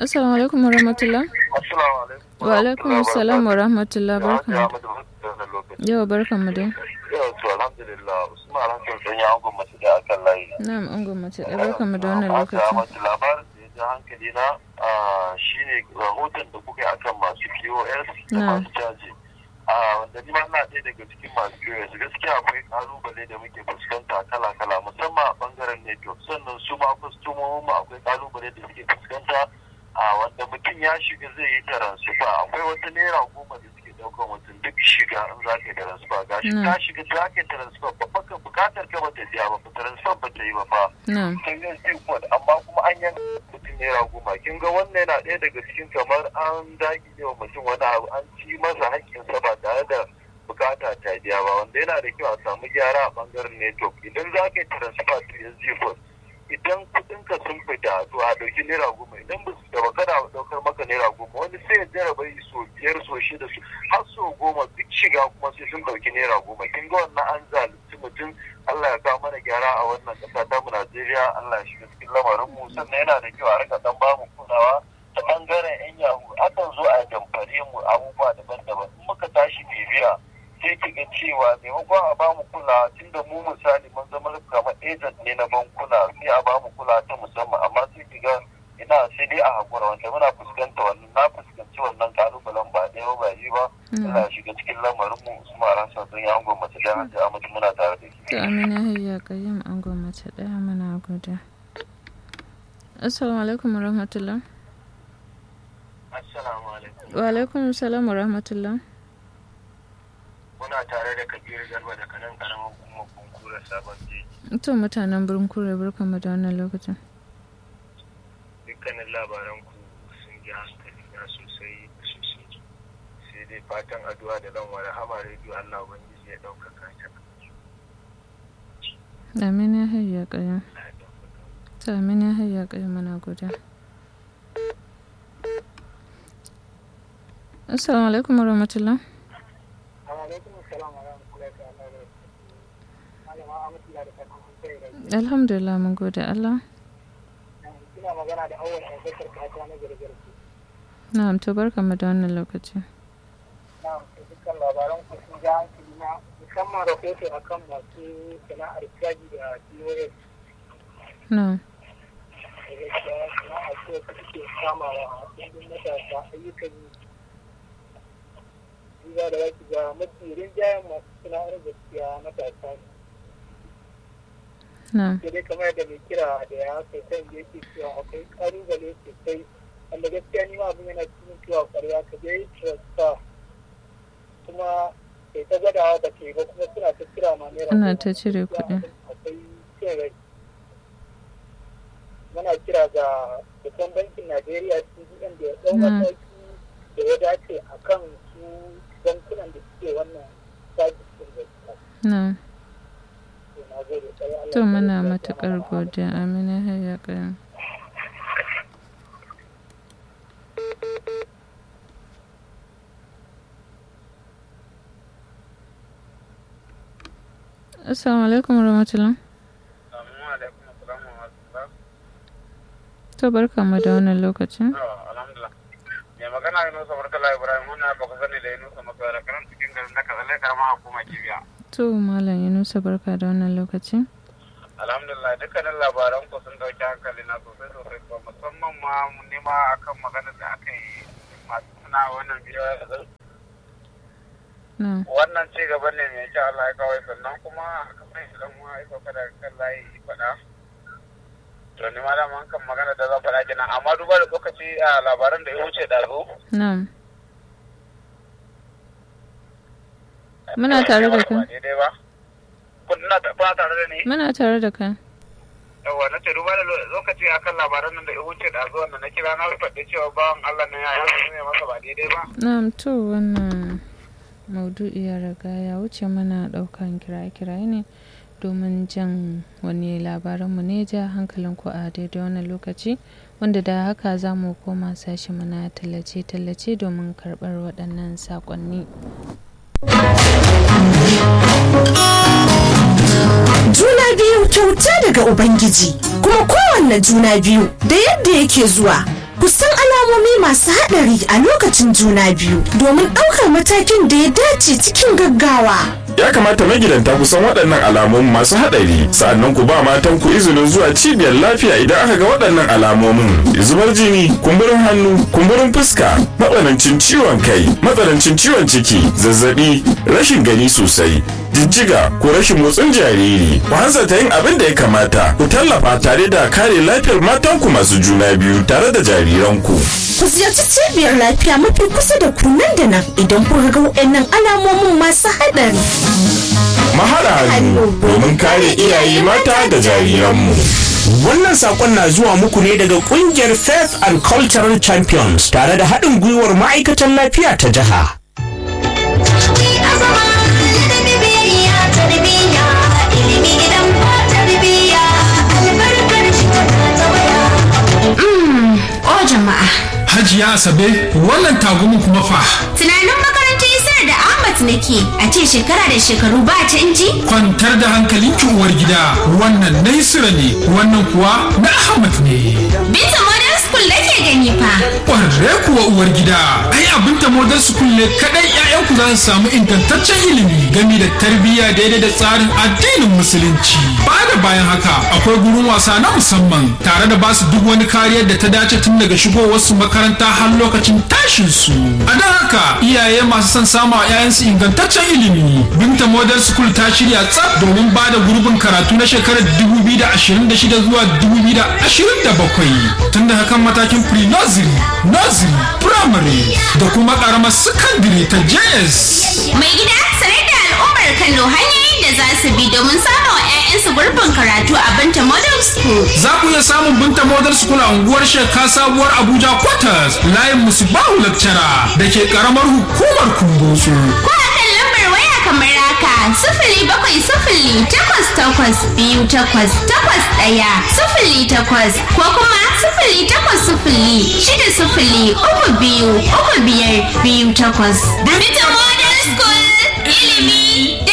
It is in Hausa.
Assalamu alaikum wa rahmatullah. Assalamu alaikum. Wa alaikum assalam wa rahmatullah Ya barkan. Ahmad wannan lokaci. Yau barkan mu dai. Yau to alhamdulillah Usman Hassan sun yi angon mace da akan layi. Na'am an gwamnati da barkan mu da wannan Haka lokaci. Ahmad labarin da ya ji hankali na ah, shine rahoton da kuka yi akan masu POS da Na. masu caji. Ah, wanda ni ma ina ɗaya daga cikin masu POS gaskiya akwai kalubale da muke fuskanta kala-kala musamman a bangaren network sannan su ma kwastomomin mu akwai kalubale da suke fuskanta a wanda mutum ya shiga zai yi taransifa akwai wata naira goma da suke ɗaukar mutum duk shiga in za ka yi taransifa ga shi Mm. ka shiga za ka yi taransifa ba baka bukatar ka bata biya ba taransifa ba ta yi ba fa Na'am. sai zai sai kod amma kuma an yanka mutum naira goma kin ga wannan yana ɗaya daga cikin kamar an dagi ne wa mutum wani abu an ci masa haƙƙinsa ba tare da bukata ta biya ba wanda yana da kyau a samu gyara a bangaren network idan za ka yi transfer to SG code idan kuɗinka sun fita to a ɗauki naira goma idan ba su gaba kada a ɗaukar maka naira goma wani sai ya jaraba yi so biyar so shida su har so goma duk shiga kuma sai sun ɗauki naira goma kin ga wannan an zalunci mutum Allah ya kawo mana gyara a wannan ƙasa ta mu Najeriya Allah ya shiga cikin lamarin mu sannan yana da kyau a rika dan bamu kulawa ta bangaren yan yahu akan zo a damfare mu abubuwa daban-daban in muka tashi bibiya sai ki ga cewa maimakon a bamu kulawa tunda mu misali mun zama kamar agent ne na bankuna sai a bamu kulawa ta musamman amma sai ki ga ina sai dai a hakura wanda muna fuskanta wannan na fuskanci wannan kalubalen ba ɗaya ba ba biyu ba Allah ya shiga cikin lamarin mu Usman Hassan sun yi angon mace da hajji Ahmad muna tare da shi To Amina Hayya Qayyim an gwamnati daya muna gode. Assalamu alaikum wa rahmatullah. Assalamu alaikum Wa alaikum assalam wa rahmatullah. muna tare da Kabiru Garba da kanan karamin hukumar kunkura sabon jeji To mutanen birnin kure barkan mu da wannan lokacin. dukkanin labaran ku sun ji hankali na sosai sosai sai dai fatan addu'a da lan wani hama rediyo Allah ubangiji ya ɗaukaka ta Amina Hayya Qayyim. Allah ya ɗaukaka To Amina Hayya Qayyim muna gode. Assalamu alaikum wa rahmatullah. alaikum assalam wa rahmatullahi ta'ala wa barakatuhu malama Ahmadullah da fatan kun kai rai Alhamdulillah mun gode Allah. kina magana da awwal Abubakar kata na gargarku Na'am to barkan mu da wannan lokaci. na dukkan labaran ku sun ja hankali na musamman rahoto akan masu sana'ar caji da POS Na'am. da gaskiya sana'a ce ta suke kamawa a ɗumbin matasa ayyukan yi duba da wasu ga mafi rinjayen masu sana'ar gaskiya matasa ne Na'am. sai dai kamar da mai kira da ya kai kan da yake cewa akwai kalubale sosai wanda gaskiya ni ma abin yana cikin cewa kwarya ka je yi transfer kuma kai ta gwadawa ba ke ba kuma suna ta kira ma naira Ana goma. ta cire Gaskiya kuɗi. abin akwai cin rai muna kira ga babban bankin najeriya cbn da ya ɗau Mm. mataki da ya dace a kan su bankunan da suke wannan sajis ɗin gaskiya Na'am. to na gode sai Allah To ya muna kare matuƙar mana. godiya Amina Hayya Qayyim. Assalamu alaikum wa rahmatullah. Assalamu alaikum assalamu alaikum To barkan mu da wannan lokacin. alhamdulillah mai magana ya nusa barkala ibrahim muna ba ku sani da ya nusa masara karan cikin garin da kazalai karama hukuma kibiya To Malam Yunusa barka da wannan lokacin. alhamdulillah dukkanin labaran ku sun dauki hankali na sosai sosai ba musamman ma mun nema akan magana da aka yi masu suna wannan bidiyo da zan Na'am. wannan ci gaba ne mai kyau Allah ya kawai sannan kuma kamar idan mu ya sauka daga kan layi faɗa to ni ma da man kan magana da zan faɗa kenan amma duba da lokaci a labaran da ya wuce da zo Na'am. Muna tare da kai. Ba daidai ba kuna kuna tare da ni Muna tare da kai. yawa na ce duba da lo- lokaci akan labaran nan da ya wuce da zo wanda na kira na faɗi cewa bawan Allah na ya yi ne masa ba daidai ba Na'am to wannan maudu'i ya riga ya wuce mana ɗaukan kiraye-kiraye ne domin jan wani labaranmu ne ja hankalinku a daidai wannan lokaci wanda da haka za mu koma sashi mana tallace-tallace domin karɓar waɗannan saƙonni. Juna biyu kyauta daga Ubangiji, kuma kowanne juna biyu da yadda yake zuwa. ku san alamomi masu haɗari a lokacin juna biyu domin ɗaukar matakin da ya dace cikin gaggawa. ya kamata magidanta ku san waɗannan alamomin masu haɗari sa'annan ku ba matan ku izinin zuwa cibiyar lafiya idan aka ga waɗannan alamomin zubar jini kumburin hannu kumburin fuska matsanancin ciwon kai matsanancin ciwon ciki zazzabi rashin gani sosai jijjiga ko rashin motsin jariri ku hanzarta yin abin da ya kamata ku tallafa tare da kare lafiyar matanku masu juna biyu tare da jariranku Ku ziyarci cibiyar lafiya mafi kusa da ku nan da nan idan kun ga waɗannan alamomin masu haɗari. mahara hannu domin kare iyaye mata da jariranmu Wannan sakon na zuwa muku ne daga kungiyar Faith and Cultural Champions tare da haɗin gwiwar ma'aikatan lafiya ta jiha. O jama'a, Hajiya Asabe wannan tagumin kuma fa tunanin makarantar Isar da Ahmad nake a ce shekara da shekaru ba canji? kwantar da hankalinki uwar gida wannan na Isra ne wannan kuwa na Ahmad ne. Binta Modern School nake gani fa. Ƙwarre kuwa uwar gida ai abin ta modern school ne kadai 'ya'yanku za su samu ingantaccen ilimi game da tarbiyya daidai da tsarin addinin musulunci. Ba da bayan haka akwai gurin wasa na musamman tare da basu duk wani kariyar da ta dace tun daga shigowarsu makaranta har lokacin tashin su. A don haka iyaye masu son samu a 'ya'yansu ingantaccen ilimi. Binta Modern School ta shirya tsaf domin ba da gurbin karatu na shekarar 2026 zuwa 2027 tun da hakan matakin pre-nursery, nursery, primary da kuma karamar secondary ta JS. Mai gida sanar da al'ummar Kano hanyoyin da za su bi domin samun 'ya'yansu gurbin karatu a Binta Modern School. Za ku iya samun Binta Model School a unguwar Sheka Sabuwar Abuja Quarters layin Musubahu Lecturer da ke karamar hukumar Kumbotso. Ko a kan lambar waya kamar haka sifili bakwai sifili takwas takwas biyu takwas takwas ɗaya sifili takwas ko kuma sifili takwas sifili shida sifili uku biyu uku biyar biyu takwas. Binta Modern School ilimi